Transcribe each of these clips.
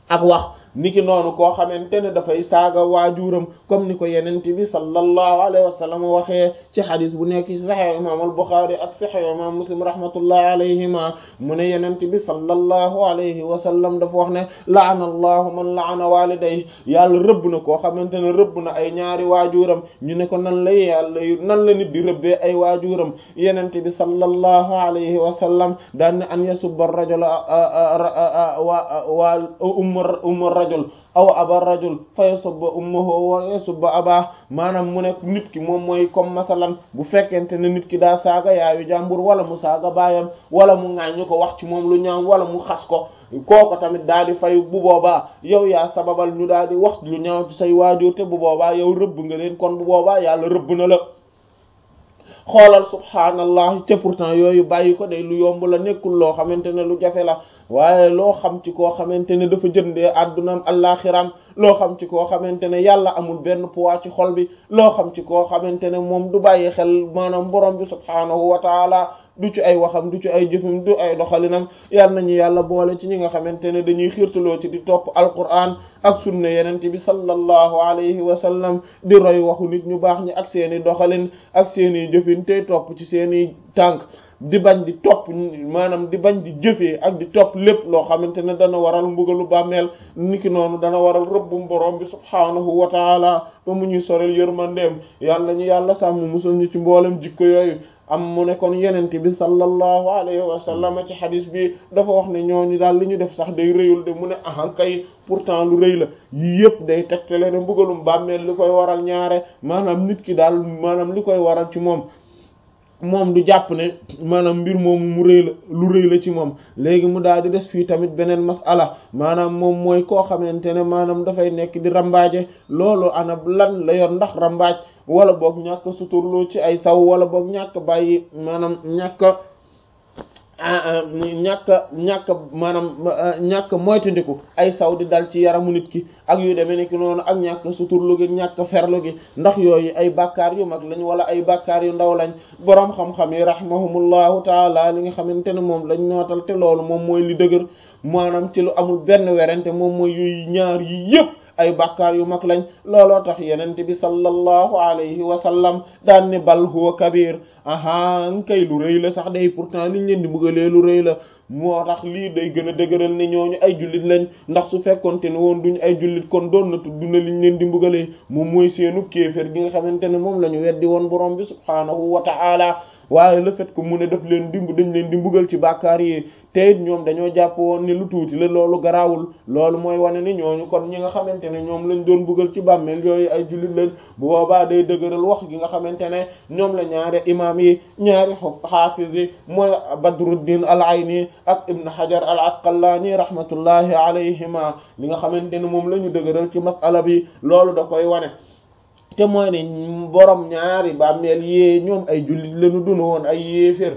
ak wax niki noonu koo xamante ne dafay saaga waajuram comme ni ko yenent bi sallallahu alayhi wa sallam waxee ci xadis bu nekk ci saxix imam al-Bukhari ak saxix imam Muslim rahmatullahi alayhima mu ne yenent bi sallallahu alayhi wa sallam dafa wax ne laana allahu man laana waliday yàlla rëbb na koo xamante ne rëbb na ay ñaari waajuram ñu ne ko nan la yàlla nan la nit di rëbbee ay waajuram yenent bi sallallahu alayhi wa sallam daan ne an yasubba rajula wa wa umma umma rajul aw aba rajul fa yasubba ummuhu wa yasubba abaa maanaam mu ne nit ki moom mooy comme masalan bu fekkente ne nit ki daa saaga yaayu jàmbur wala mu saaga baayam wala mu ŋaañu ko wax ci moom lu ñaaw wala mu xas ko kooko tamit daal di fay bu boobaa yow yaa sababal ñu daal di wax lu ñaaw ci say waajur te bu boobaa yow rëbb nga leen kon bu boobaa yàlla rëbb na la xoolal subhaanallah te pourtant yooyu bàyyi ko day lu yomb la nekkul loo xamante ne lu jafe la waaye loo xam ci koo xamante ne dafa jëndee àddunaam allaaxiram loo xam ci koo xamante ne yàlla amul benn poids ci xol bi loo xam ci koo xamante ne moom du bàyyi xel maanaam borom bi subhaanahu wa taala du ci ay waxam du ci ay jëfam du ay doxalinam yal nañu yàlla boole ci ñi nga xamante ne dañuy xiirtaloo ci di topp alquran ak sunna yenent bi sallallahu alayhi wa sallam di roy waxu nit ñu baax ñi ak seeni doxalin ak seeni jëfin tey topp ci seeni tànk di bañ di topp maanaam di bañ di jëfee ak di topp lépp loo xamante ne dana waral mbugalu bàmmeel niki noonu dana waral rëbbum borom bi subhaanahu wa taala ba mu ñuy sorel yërmandeem yàlla ñu yàlla sàmm musal ñu ci mboolem jikko yooyu am mu ne kon yenente bi sallallahu alayhi wa sallam ci xadis bi dafa wax ne ñooñu daal li ñu def sax day rëyul de mu ne ahan kay pourtant lu rëy la yii yëpp day tegtale ne mbugalum bàmmeel li koy waral ñaare maanaam nit ki daal maanaam li koy waral ci moom moom du jàpp ne maanaam mbir moomu mu rëy la lu rëy la ci moom léegi mu daal di des fii tamit beneen masala maanaam moom mooy koo xamante ne maanaam dafay nekk di rambaaje loolu ana lan la yor ndax rambaaj wala boog ñàkk suturloo ci ay saw wala boog ñàkk bàyyi maanaam ñàkk ñàkk ñàkk maanaam ñàkk moytandiku ay saw di dal ci yaramu nit ki ak yu demee nekk noonu ak ñàkk suturlu gi ñàkk ferlu gi ndax yooyu ay bàkkaar yu mag lañ wala ay bàkkaar yu ndaw lañ boroom xam-xam yi rahimahumullahu taala li nga xamante ne moom lañ nootal te loolu moom mooy li dëgër maanaam ci lu amul benn werante moom mooy yooyu ñaar yi yépp ay bàkkaar yu mag lañ looloo tax yenente bi sallallahu alayhi wa sallam daan ne bal huwa kabir aha kay lu rëy la sax day pourtant liñ leen di bëggalee lu rëy la moo tax lii day gën a dëgëral ne ñooñu ay jullit lañ ndax su fekkonte ne woon duñ ay jullit kon doon na tudd na liñ leen di mbugalee moom mooy seenu kéefér gi nga xamante ne moom la ñu weddi woon borom bi subhaanahu wa ta'ala waaye le fait que mu ne daf leen dimb dañ leen di mbugal ci bàkkaar yi te it ñoom dañoo jàpp woon ne lu tuuti la loolu garaawul loolu mooy wane ni ñooñu kon ñi nga xamante ne ñoom lañ doon mbugal ci bàmmeel yooyu ay jullit lañ bu boobaa day dëgëral wax gi nga xamante ne ñoom la ñaari imam yi ñaari xaafiz yi mooy Badruddin al-Ayni ak Ibn Hajar al-Asqalani rahmatullahi alayhima li nga xamante ne moom la ñu dëgëral ci masala bi loolu da koy wane te mooy ne borom ñaari bàmmeel yee ñoom ay jullit lañu dunu woon ay yéefér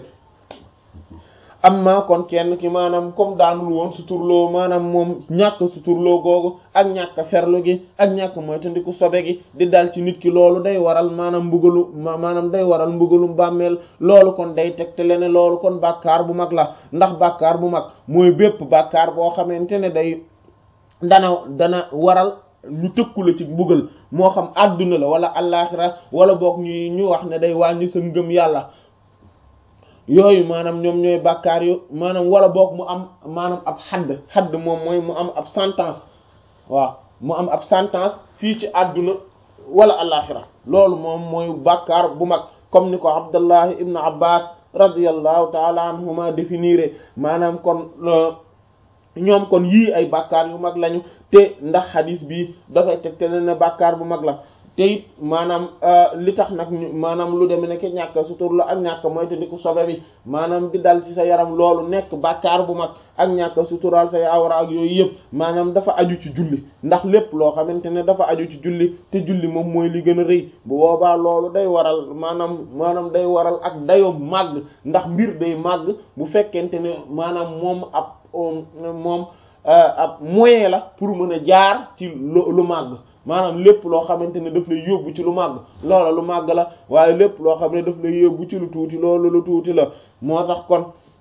amma kon kenn ki maanaam comme daanul woon suturloo maanaam moom ñàkk suturloo googu ak ñàkk ferlu gi ak ñàkk moytandiku sobe gi di dal ci nit ki loolu day waral maanaam mbugalu maanaam day waral mbugalum bàmmeel loolu kon day tegtale ne loolu kon bàkkaar bu mag la ndax bàkkaar bu mag mooy bépp bàkkaar boo xamante ne day dana dana waral ñu tëkku la ci mbugal moo xam àdduna la wala allaaxira wala boog ñu ñu wax ne day wàññi sa ngëm yàlla yooyu maanaam ñoom ñooy bàkkaar yu maanaam wala boog mu am maanaam ab xadd xadd moom mooy mu am ab sentence waaw mu am ab sentence fii ci àdduna wala allaaxira loolu moom mooy bàkkaar bu mag comme ni ko Abdullahi ibn Abbas radiyallahu taala anhuma définir maanaam kon ñoom kon yii ay bàkkaar yu mag lañu te ndax xadis bi dafay tegte ne ne bàkkaar bu mag la te it maanaam li tax nag maanaam lu demee nekk ñàkk sutur la ak ñàkk moytandiku sobe bi maanaam di dal ci sa yaram loolu nekk bàkkaar bu mag ak ñàkk suturaal say awra ak yooyu yëpp maanaam dafa aju ci julli ndax lépp loo xamante ne dafa aju ci julli te julli moom mooy li gën a rëy bu boobaa loolu day waral maanaam maanaam day waral ak dayoo màgg ndax mbir day màgg bu fekkente ne maanaam moom ab moom ab moyen la pour mën a jaar ci lu màgg maanaam lépp loo xamante ne daf lay yóbbu ci lu màgg loola lu màgg la waaye lépp loo xam ne daf lay yóbbu ci lu tuuti loolu lu tuuti la moo tax kon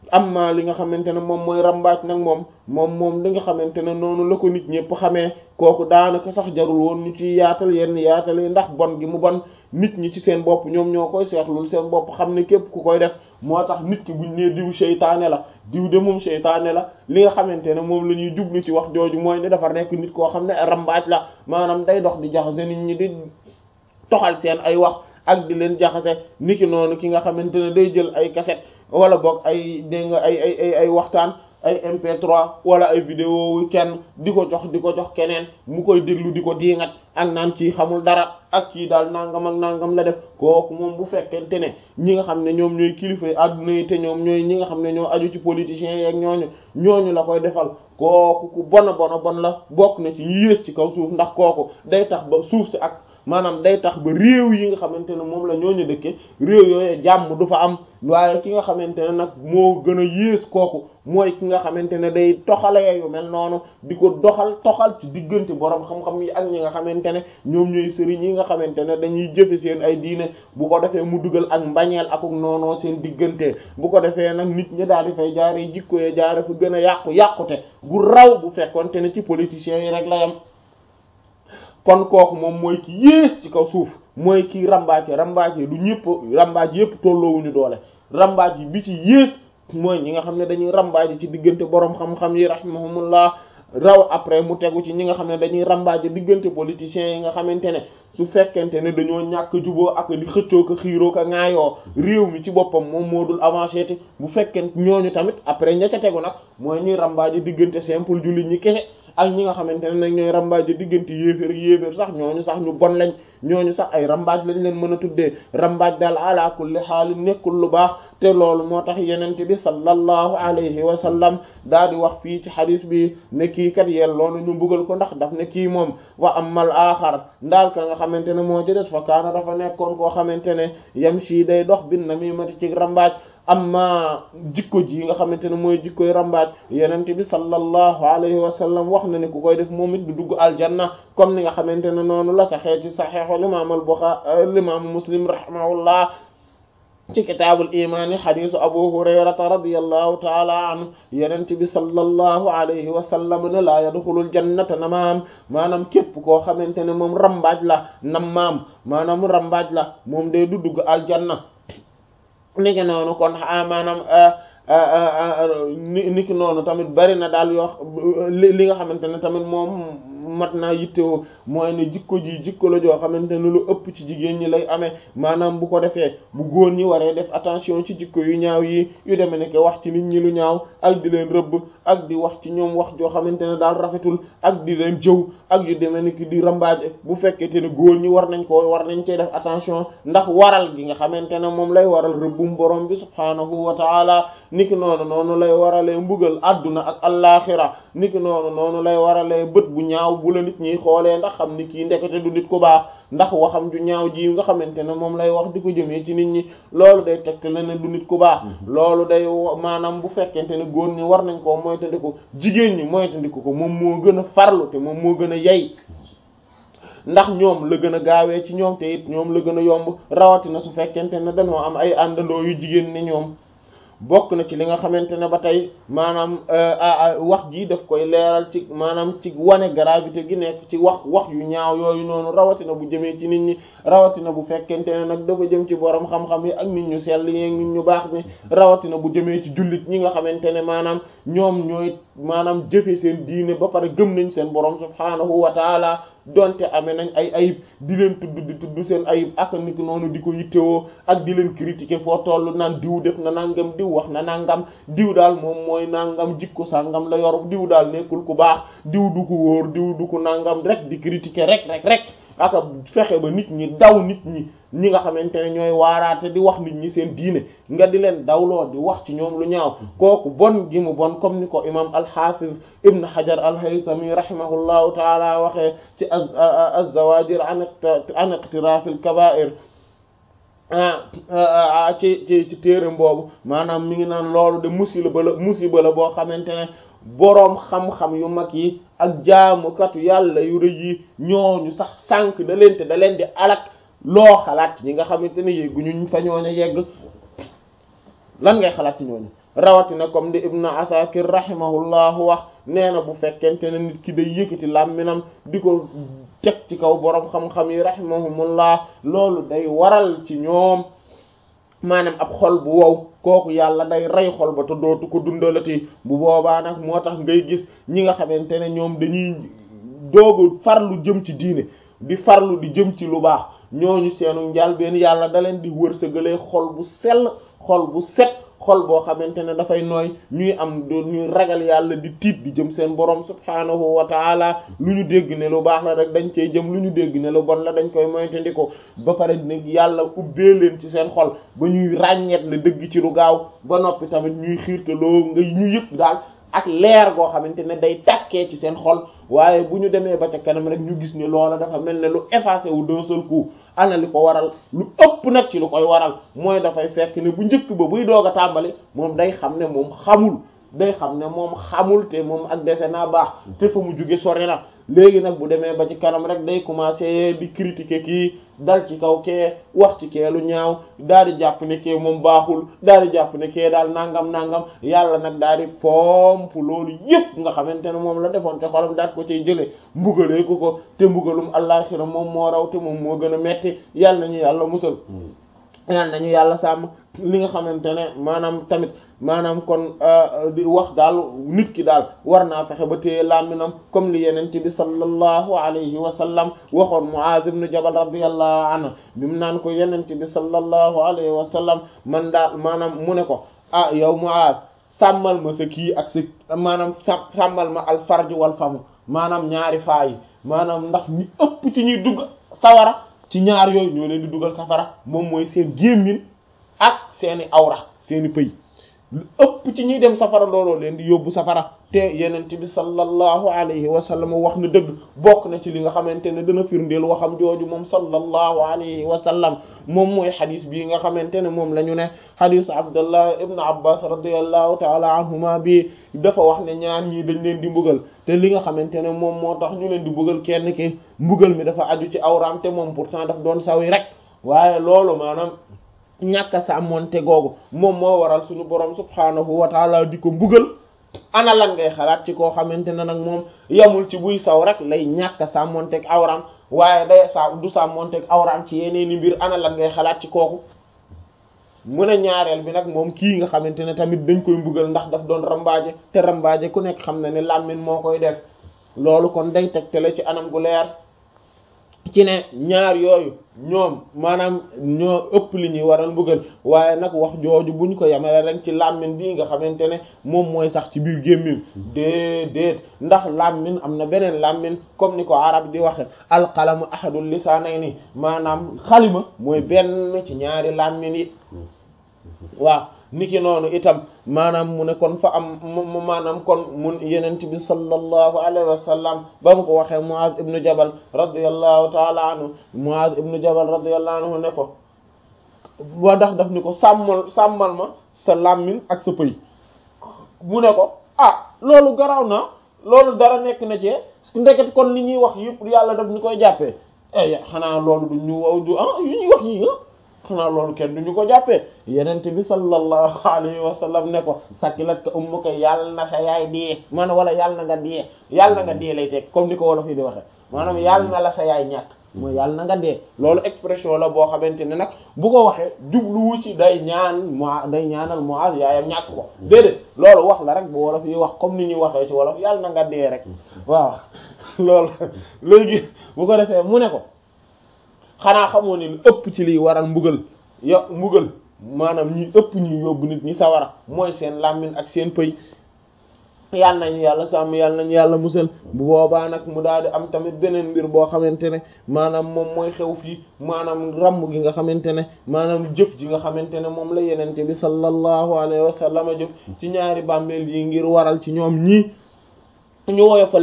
amma li nga xamante ne moom mooy rambaaj nag moom moom moom li nga xamante ne noonu la ko nit ñëpp xamee kooku daanaka sax jarul woon ñu ci yaatal yenn yaatal yi ndax bon gi mu bon nit ñi ci seen bopp ñoom ñoo koy seetlul seen bopp xam ne képp ku koy def moo tax nit ki buñ nee diw seytaane la diw de moom seytaane la li nga xamante ne moom la ñuy jublu ci wax jooju mooy ne dafa nekk nit koo xam ne rambaaj la maanaam day dox di jaxase nit ñi di toxal seen ay wax ak di leen jaxase niki noonu ki nga xamante ne day jël ay cassette wala boog ay dégg nga ay ay ay ay waxtaan ay MP3 wala ay vidéo wu kenn di ko jox di ko jox keneen mu koy déglu di ko diingat ak naan ci xamul dara ak kii daal nangam ak nangam la def kooku moom bu fekkente ne ñi nga xam ne ñoom ñooy kilifa yi adduna yi te ñoom ñooy ñi nga xam ne ñoo aju ci politiciens yeeg ñooñu ñooñu la koy defal kooku ku bona bona bon la bokk na ci ñu yées ci kaw suuf ndax kooku day tax ba suuf si ak maanaam day tax ba réew yi nga xamante ne moom la ñooñu dëkke réew yooyu jàmm du fa am waaye ki nga xamante ne nag moo gën a yées kooku mooy ki nga xamante ne day toxalee yu mel noonu di ko doxal toxal ci diggante borom xam-xam yi ak ñi nga xamante ne ñoom ñooy sëriñ yi nga xamante ne dañuy jëfe seen ay diine bu ko defee mu dugal ak mbañeel akuk noonoo seen diggante bu ko defee nag nit ñi daal di fay jaare jikko yee jaare fa gën a yàqu yàqute gu raw bu fekkonte ne ci politiciens yi rek la yam kon kooku moom mooy ki yées ci kaw suuf mooy ki rambaaje rambaaje du ñëpp rambaaj yëpp tolloowuñu doole rambaaj yi bi ci yées mooy ñi nga xam ne dañuy rambaaje ci diggante boroom xam-xam yi rahimahumullah raw après mu tegu ci ñi nga xam ne dañuy rambaaje diggante politiciens yi nga xamante ne su fekkente ne dañoo ñàkk juboo ak di xëccoo ko xiiroo ko ŋaayoo réew mi ci boppam moom moo dul avancé te bu fekkente ñooñu tamit après ña ca tegu nag mooy ñuy rambaaje diggante simple jullit ñi kese ak ñi nga xamante ne nag ñooy rambaaje diggante yéeféer yéeféer sax ñooñu sax ñu bon lañ ñooñu sax ay rambaaj lañ leen mën a tuddee rambaaj daal ala kulli xaal nekkul lu baax te loolu moo tax yenente bi sallallahu alayhi wa sallam daal di wax fii ci xadis bi ne kii kat yelloo na ñu mbugal ko ndax daf ne kii moom wa amal aaxar ndaal ka nga xamante ne moo ci des fa kaana dafa nekkoon koo xamante ne yam si day dox bin namimati ci rambaaj amma jikko ji nga xamante ne mooy jikkoy rambaaj yenente bi sallallahu alayhi wa sallam wax na ne ku koy def moom it du dugg aljanna comme ni nga xamante ne noonu la saxee ci saxeexul imaam al Buxaari imaamu Muslim rahimahullah ci kitaabul imaani xadiisu abu hurayrata radiyallahu taala anhu yenente bi sallallahu alayhi wa sallam ne laa yadxulul jannata namaam maanaam képp koo xamante ne moom rambaaj la nammaam maanaam rambaaj la moom day du dugg aljanna ni ki noonu kon maanaam ni ki noonu tamit bari na daal yoo li nga xamante ne tamit moom mat naa yittewoo mooy ne jikko ji jikko la joo xamante ne lu ëpp ci jigéen ñi lay amee maanaam bu ko defee bu góor ñi waree def attention ci jikko yu ñaaw yi yu demee ne wax ci nit ñi lu ñaaw ak di leen rëbb ak di wax ci ñoom wax joo xamante ne daal rafetul ak di leen jëw ak yu demee ne di rambaaje bu fekkente ne góor ñi war nañ ko war nañ cee def attention ndax waral gi nga xamante ne moom lay waral rëbbum borom bi subhaanahu wa taala niki noonu noonu lay waralee mbugal adduna ak allaaxira niki noonu noonu lay waralee bët bu ñaaw bu la nit ñi xoolee ndax xam ni kii ndekete du nit ku baax ndax waxam ju ñaaw ji nga xamante ne moom lay wax di ko jëmee ci nit ñi loolu day tegte la ne du nit ku baax loolu day maanaam bu fekkente ne góor ñi war nañ koo moytandiku jigéen ñi moytandiku ko moom moo gën a farlu te moom moo gën a yey ndax ñoom la gën a gaawee ci ñoom te it ñoom la gën a yomb rawatina su fekkente ne dañoo am ay àndandoo yu jigéen ni ñoom bokk na ci li nga xamante ne ba tey maanaam wax ji daf koy leeral ci maanaam ci wane gravité gi nekk ci wax wax yu ñaaw yooyu noonu rawatina bu jëmee ci nit ñi rawatina bu fekkente ne nag dafa jëm ci borom xam-xam yi ak nit ñu sell yi nit ñu baax mi rawatina bu jëmee ci jullit ñi nga xamante ne maanaam ñoom ñooy maanaam jëfe seen diine ba pare gëm nañ seen borom subhaanahu wa taala donte amee nañ ay ayib di leen tudd di tudd seen ayib ak nit noonu di ko yittewoo ak di leen critiquer foo toll naan diw def na nangam diw wax na nangam diw daal moom mooy nangam jikko sangam la yor diw daal nekkul ku baax diw du ko wóor diw du ko nangam rek di critiquer rek rek rek aka fexe ba nit ñi daw nit ñi ñi nga xamante ne ñooy waaraate di wax nit ñi seen diine nga di leen dawloo di wax ci ñoom lu ñaaw kooku bon gi mu bon comme ni ko imam al-Hafiz ibn Hajar al-Haythami rahimahullahu taala waxee ci az-Zawajir an iqtiraf al-kaba'ir ci ci ci téeram boobu maanaam mi ngi naan loolu de musiba la musiba la boo xamante ne boroom xam-xam yu mag yi ak jaamukatu yàlla yu rëy yi ñooñu sax sànq da leen te da leen di alak loo xalaat ñi nga xamante ne yegguñu fa ñooñu yegg lan ngay xalaat ci ñooñu rawatina comme di ibnu asakir rahimahullahu wax nee na bu fekkente ne nit ki day yëkkati làmminam di ko teg ci kaw boroom xam-xam yi rahimahumullah loolu day waral ci ñoom maanaam ab xol bu wow kooku yàlla day rey xol ba te dootu ko dundalati bu boobaa nag moo tax ngay gis ñi nga xamante ne ñoom dañuy doogu farlu jëm ci diine di farlu di jëm ci lu baax ñooñu seenu njaal benn yàlla da leen di wërsëgalee xol bu sell xol bu set xol boo xamante ne dafay nooy ñuy am ñuy ragal yàlla di tiit di jëm seen borom subhaanahu wa taala lu ñu dégg ne lu baax la rek dañ cey jëm lu ñu dégg ne lu bon la dañ koy moytandiko ba pare nag yàlla ubbee leen ci seen xol ba ñuy ràññeet la dëgg ci lu gaaw ba noppi tamit ñuy xiirtaloo nga ñu yëpp daal ak leer goo xamante ne day tàkkee ci seen xol waaye bu ñu demee ba ca kanam rek ñu gis ne loola dafa mel ne lu effacé wu d'un seul coup ana li ko waral lu ëpp nag ci lu koy waral mooy dafay fekk ne bu njëkk ba buy doog a tàmbali moom day xam ne moom xamul day xam ne moom xamul te moom ak dese naa baax te fa mu jóge sori na léegi nag bu demee ba ci kanam rek day commencer di critiquer kii dal ci kaw kee wax ci kee lu ñaaw daal di jàpp ne kee moom baaxul daal di jàpp ne kee daal nangam nangam yàlla nag daal di pomp loolu yëpp nga xamante ne moom la defoon te xolam daal ko cay jëlee mbugalee ko ko te mbugalum àllaxira moom moo raw te moom moo gën a metti yàlla nañu yàlla musal yàlla nañu yàlla sàmm li nga xamante ne maanaam tamit maanaam kon di wax daal nit ki daal war naa fexe ba téye làmminam comme li yenent bi sallallahu alayhi wa sallam waxoon Muaz ibn Jabal radiyallahu anhu bi mu naan ko yenent bi sallallahu alayhi wa sallam man daal maanaam mu ne ko ah yow Muaz sàmmal ma sa kii ak sa maanaam sàmmal ma al farj wal famu maanaam ñaari faa yi maanaam ndax ñi ëpp ci ñuy dugg sawara ci ñaar yooyu ñoo leen di dugal safara moom mooy seen gémmin ak seeni awra seeni pëy lu ëpp ci ñuy dem safara looloo leen di yóbbu safara te yenent bi sallallahu alayhi wa sallam wax na dëgg bokk na ci li nga xamante ne dana firndeel waxam jooju moom sallallahu alayhi wa sallam moom mooy xadis bii nga xamante ne moom la ñu ne xadisu abdullah ibn abbas radiallahu taala anhuma bi dafa wax ne ñaar ñii dañ leen di mbugal te li nga xamante ne moom moo tax ñu leen di mbugal kenn ki mbugal mi dafa aju ci awraam te moom pourtant daf doon sawi rek waaye loolu maanaam ñàkk a sàmmonte googu moom moo waral suñu borom subhaanahu wa taala di ko mbugal ana lan ngay xalaat ci koo xamante ne nag moom yamul ci buy saw rek lay ñàkk a sàmmonteeg awraam waaye day sa du sàmmonteeg awraam ci yeneeni mbir ana lan ngay xalaat ci kooku mu ne ñaareel bi nag moom kii nga xamante ne tamit dañ koy mbugal ndax daf doon rambaaje te rambaaje ku nekk xam na ne làmmiñ moo koy def loolu kon day tegtale ci anam gu leer ci ne ñaar yooyu ñoom maanaam ñoo ëpp li ñuy waral mbugal waaye nag wax jooju buñ ko yamale rek ci làmmiñ bii nga xamante ne moom mooy sax ci biir gémmiñ déedéet ndax làmmiñ am na beneen làmmiñ comme ni ko arab di waxe alqalamu ahadul lisaanayni maanaam xalima mooy benn ci ñaari làmmiñ yi waaw niki noonu itam maanaam mu ne kon fa am mu maanaam kon mun yenent bi sallallahu alayhi wa sallam ba mu ko waxee Muaz ibnu Jabal radiyallahu taala anhu Muaz ibnu Jabal radiyallahu anhu ne ko ba ndax daf ni ko sàmmal sàmmal ma sa làmmiñ ak sa pëy mu ne ko ah loolu garaw na loolu dara nekk na ci ndeket kon li ñuy wax yëpp yàlla daf ñu koy jàppee eh xanaa loolu du ñu waw du ah yu ñuy wax yi xanaa loolu kenn duñu ko jàppee yenent bi sallallahu alayhi wa sallam ne ko sakilat ka ummuka yàlla na sa yaay diyee maanaam wala yàlla na nga diyee yàlla na nga diyee lay teg comme ni ko wolof yi di waxe maanaam yàlla na la sa yaay ñàkk mooy yàlla na nga dee loolu expression la boo xamante ne nag bu ko waxee jubluwu ci day ñaan mo day ñaanal Muaz yaayam ñàkk ko déedéet loolu wax la rek bu wolof yi wax comme ni ñuy waxee ci wolof yàlla na nga dee rek waaw loolu léegi bu ko defee mu ne ko xanaa xamoo ni lu ëpp ci liy waral mbugal yo mbugal maanaam ñi ëpp ñuy yóbbu nit ñi sawara mooy seen làmmiñ ak seen pëy yàlla nañu yàlla sàmm yàlla nañu yàlla musal bu boobaa nag mu daal di am tamit beneen mbir boo xamante ne maanaam moom mooy xew fii maanaam ramb gi nga xamante ne maanaam jëf ji nga xamante ne moom la yenente bi sallallahu alayhi wa sallam jëf ci ñaari bàmmeel yi ngir waral ci ñoom ñii ñu woyofal leen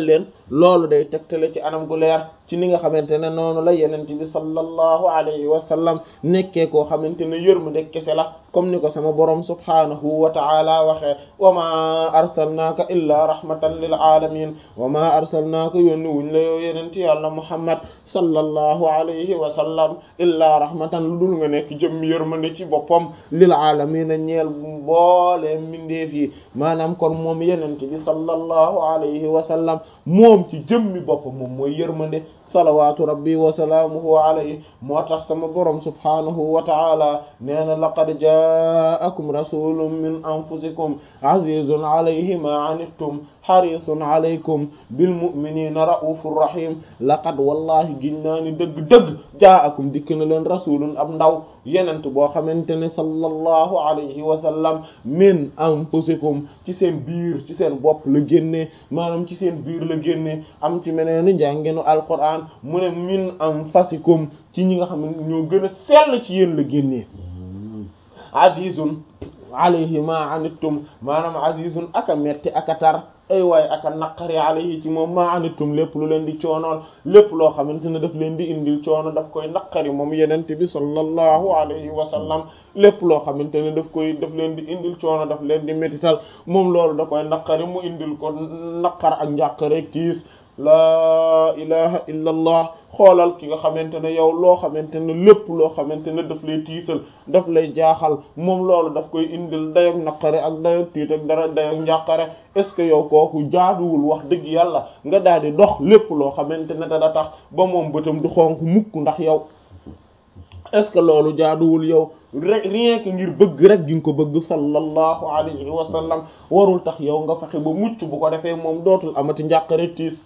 loolu day tegtale ci anam gu leer ci ni nga xamante ne noonu la yenente bi sallallahu alayhi wa sallam nekkee koo xamante ne yërmande kese la comme ni ko sama borom subhanahu wa ta'ala waxee wa ma arsalnaaka illaa rahmatan lil alamin wa ma arsalnaaka yónni wuñ la yow yenenti yàlla muhammad sallallahu alayhi wa sallam illaa rahmatan lu dul nga nekk jëm yërmande ci boppam lil alamin ñeel boole mindeef yi maanaam kon moom yenente bi sallallahu alayhi wa sallam moom ci jëmmi boppam moom mooy yërmande salawaatu rabbi wa salaamuhu alayhi moo tax sama borom subhanahu wa ta'ala nee na laqad ja'akum rasulun min anfusikum azizun alayhi ma anittum harisun alaykum bil mu'minina ra'ufur rahim laqad wallahi ginnaa ni dëgg-dëgg ja'akum dikk na leen rasulun ab ndaw yenent boo xamante ne sallallahu alayhi wa sallam min anfusikum ci seen biir ci seen bopp la génnee maanaam ci seen biir la génnee am ci meneen njàngenu alquran mu ne min anfasikum ci ñi nga xam ne ñoo gën a sell ci yéen la génnee azizun alayhi ma anittum maanaam azizun aka metti aka tar ay waaye aka naqari alayhi ci moom ma anittum lépp lu leen di coonool lépp loo xamante ne daf leen di indil coono daf koy naqari moom yenente bi sallallahu alayhi wa sallam lépp loo xamante ne daf koy daf leen di indil coono daf leen di métital moom loolu da koy naqari mu indil ko naqar ak njàqare tiis laa ilaha illa allah xoolal ki nga xamante ne yow loo xamante ne lépp loo xamante ne daf lay tiisal daf lay jaaxal moom loolu daf koy indil dayog naqare ak dayog tiit ak dara dayog njàqare est ce que yow kooku jaaduwul wax dëgg yàlla nga daal di dox lépp loo xamante ne dana tax ba moom bëtam du xonk mukk ndax yow est ce que loolu jaaduwul yow rek rien que ngir bëgg rek gi nga ko bëgg sallallahu alayhi wa sallam warul tax yow nga fexe ba mucc bu ko defee moom dootul amati njàqare tiis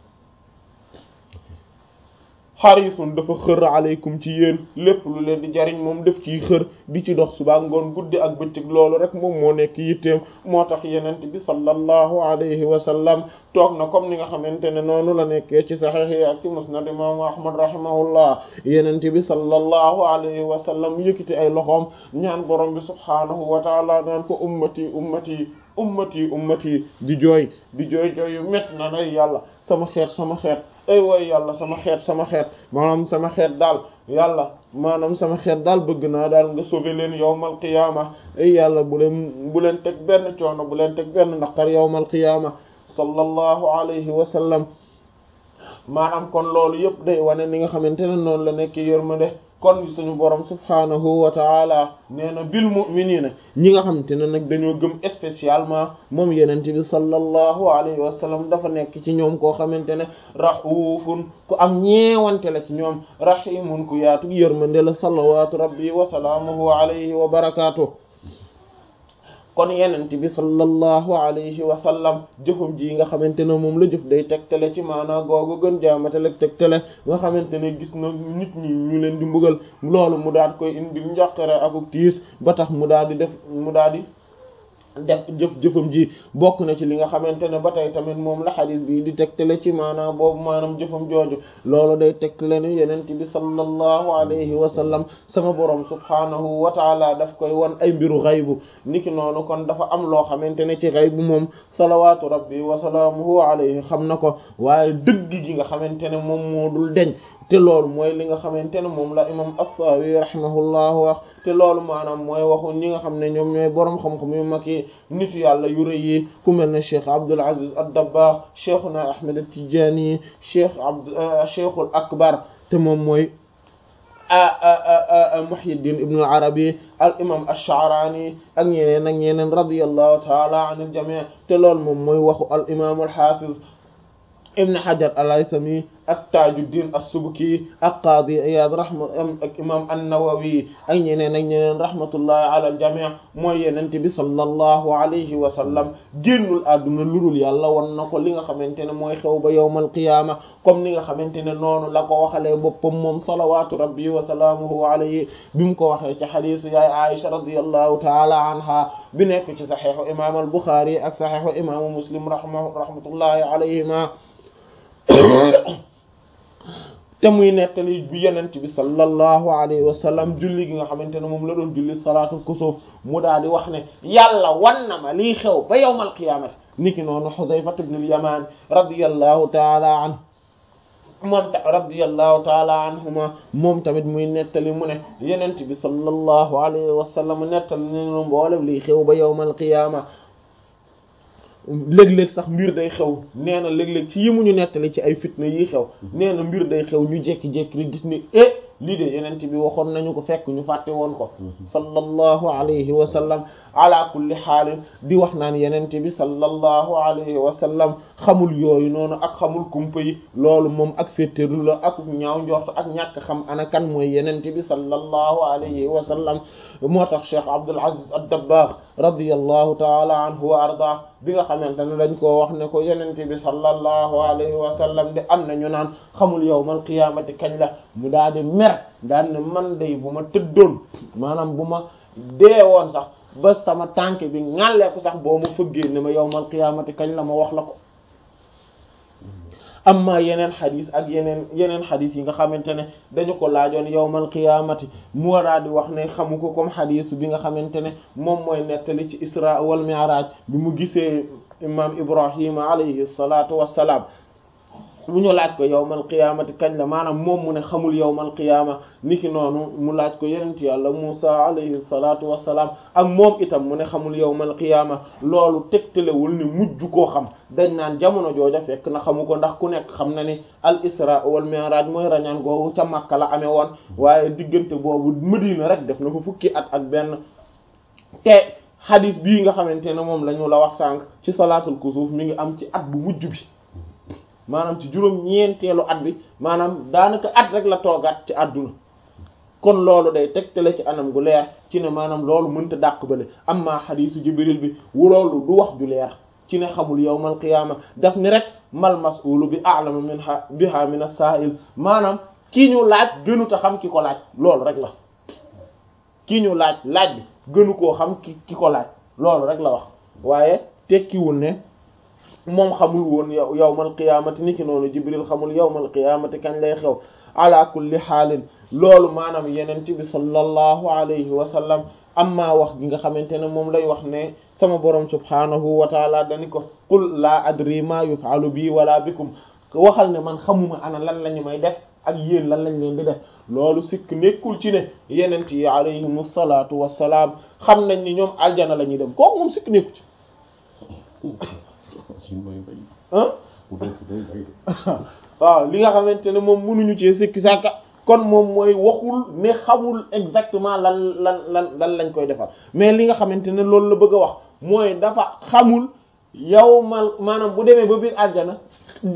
xarisun dafa xër aleykum ci yéen lépp lu leen di jariñ moom def ciy xër di ci dox suba ngoon guddi ak bëccëg loolu rek moom moo nekk yitteem moo tax yenent bi sallallahu alayhi wa sallam toog na comme ni nga xamante ne noonu la nekkee ci saxiix yi ak ci musnad imaamu ahmad rahimahullah yenent bi sallallahu alayhi wa sallam yëkkati ay loxoom ñaan borom bi subhaanahu wa taala naan ko ummati ummati ummati ummati di jooy di jooy jooy yu métti na nay yàlla sama xeet sama xeet ay way yàlla sama xeet sama xeet maanaam sama xeet daal yàlla maanaam sama xeet daal bëgg naa daal nga sauver leen yawmal qiyaama ay yàlla bu leen bu leen teg benn coono bu leen teg benn naqar yawmal qiyaama sallallahu alayhi wa sallam maanaam kon loolu yëpp day wane ni nga xamante ne noonu la nekk yërmande kon suñu borom subhaanahu wa taala nee na bil mu'minina ñi nga xamante ne nag dañoo gëm spécialement moom yenente bi sallallahu alayhi wa sallam dafa nekk ci ñoom koo xamante ne raufun ku am ñeewante la ci ñoom rahimun ku yaatu yërmande la salawatu rabbi wa salaamuhu alayhi wa barakaatu kon yenente bi sallallahu alayhi wa sallam jëfum ji nga xamante ne moom la jëf day tegtale ci maanaa googu gën jaamatale tegtale nga xamante ne gis na nit ñi ñu leen di mbugal loolu mu daal koy indi njàqare akuk tiis ba tax mu daal di def mu daal di def jëf jëfam ji bokk na ci li nga xamante ne ba tey tamit moom la xadis bi di tegtale ci maanaam boobu maanaam jëfam jooju loolu day tegtale ne yenent bi sallallahu alayhi wa sallam sama borom subhaanahu wa taala daf koy wan ay mbiru xaybu niki noonu kon dafa am loo xamante ne ci xaybu moom salawaatu rabbi wa salaamuhu alayhi xam na ko waaye dëgg gi nga xamante ne moom moo dul deñ te loolu mooy li nga xamante ne moom la imam as-Sawi rahimahullah wax te loolu maanaam mooy waxu ñi nga xam ne ñoom ñooy boroom xam-xam yu mag yi nitu yàlla yu rëy yi ku mel ne cheikh Abdul Aziz ad-Dabbagh cheikhuna Ahmed at-Tijani cheikh abd cheikhul akbar te moom mooy Muhyiddin ibn al-Arabi al imam ash-Sha'rani ak ñeneen ak ñeneen radiyallahu ta'ala anil jami' te loolu moom mooy waxu al imam al-Hafiz ibn Hajar al-Haythami ak Tajuddin as-Subki ak Qadi Iyad rahma ak imam an-Nawawi ak ñeneen ak ñeneen rahmatullahi ala al-jami' mooy yenente bi sallallahu alayhi wa sallam génnul àdduna ludul yàlla wan na ko li nga xamante ne mooy xew ba yawmal qiyaama comme ni nga xamante ne noonu la ko waxalee boppam moom salawatu rabbi wa salaamuhu alayhi bi mu ko waxee ci xadiisu yaay Aisha radiyallahu ta'ala anha bi nekk ci saxiixu imam al-Bukhari ak saxiixu imaamu Muslim rahma rahmatullahi alayhima te muy nettali bi yenent bi sallallahu alayhi wa sallam julli gi nga xamante ne moom la doon julli salaatul kusuuf mu daal di wax ne yàlla wan na ma lii xew ba yawmal qiyaamati niki noonu Hudayfa ibn al-Yaman radiyallahu taala anhu moom ta radiyallahu taala anhuma moom tamit muy nettali mu ne yenent bi sallallahu alayhi wa sallam nettali nenu mboolem lii xew ba yawmal qiyaama léeg-léeg sax mbir day xew nee na léeg-léeg ci yi mu ñu nettali ci ay fitna yi xew nee na mbir day xew ñu jékki-jékki rek gis ni eh lii de yenent bi waxoon nañu ko fekk ñu fàtte woon ko sallallahu alayhi wa sallam ala kulli xaalin di wax naan yenent bi sallallahu alayhi wa sallam xamul yooyu noonu ak xamul kumpa yi loolu moom ak féetéerlu la ak ñaaw njort ak ñàkk xam ana kan mooy yenent bi sallallahu alayhi wa sallam moo tax cheikh Abdul Aziz ad-Dabbagh radiyallahu taala anhu wa ardah bi nga xamante ne dañ koo wax ne ko yenent bi sallallahu alayhi wa sallam de am na ñu naan xamul yawmal qiyaamati kañ la mu daal di mer daal ne man day bu ma tëddoon maanaam bu ma deewoon sax ba sama tànk bi ŋàlleeku sax boo ma fëggee ne ma yawmal qiyaamati kañ la ma wax la ko amma yeneen xadis ak yeneen yeneen xadis yi nga xamante ne dañu ko laajoon yawmal qiyaamati mu waraa di wax ne xamu ko comme xadis bi nga xamante ne moom mooy nettali ci isra wal mi'raj bi mu gisee imam ibrahima alayhi salatu wassalaam mu ñu laaj ko yawmal qiyaamati kañ la maanaam moom mu ne xamul yawmal qiyaama niki noonu mu laaj ko yenent yàlla Muusa alayhi salaatu wassalaam ak moom itam mu ne xamul yawmal qiyaama loolu tegtalewul ni mujj koo xam dañ naan jamono jooja fekk na xamu ko ndax ku nekk xam na ni al isra wal mi'raj mooy rañaan googu ca Makka la amee woon waaye diggante boobu Madina rek def na fa fukki at ak benn te hadis bii nga xamante ne moom la ñu la wax sànq ci salaatul kusuuf mi ngi am ci at bu mujj bi maanaam ci juróom ñeenteelu at bi maanaam daanaka at rek la toogaat ci àdduna kon loolu day tegtale ci anam gu leer ci ne maanaam loolu mënta dàq bale amma xadiisu jibril bi wu loolu du wax ju leer ci ne xamul yawmal qiyaama daf ni rek mal mas'ulu bi a'lama minha biha min as-sa'il maanaam kii ñu laaj gënuta xam ki ko laaj loolu rek la kii ñu laaj laaj bi gënu koo xam ki ki ko laaj loolu rek la wax waaye tekkiwul ne moom xamul woon yow yawmal qiyaamati ni ki noonu jibril xamul yawmal qiyaamati kañ lay xew ala kulli xaalin loolu maanaam yenent bi sallallahu alayhi wa sallam amma wax gi nga xamante ne moom lay wax ne sama borom subhaanahu wa taala dani ko qul laa adri ma yuf'alu bi wala bikum waxal ne man xamuma ana lan lañu may def ak yéen lan lañ leen di def loolu sikk nekkul ci ne yenent yi alayhimu salaatu wassalaam xam nañ ni ñoom aljana la ñuy dem kooku moom sikk nekku ci waaw li nga xamante ne moom mënuñu ci sikki sàkka kon moom mooy waxul ne xamul exactement lan lan lan lan lañ koy defal mais li nga xamante ne loolu la bëgg a wax mooy dafa xamul yawmal maanaam bu demee ba biir aljana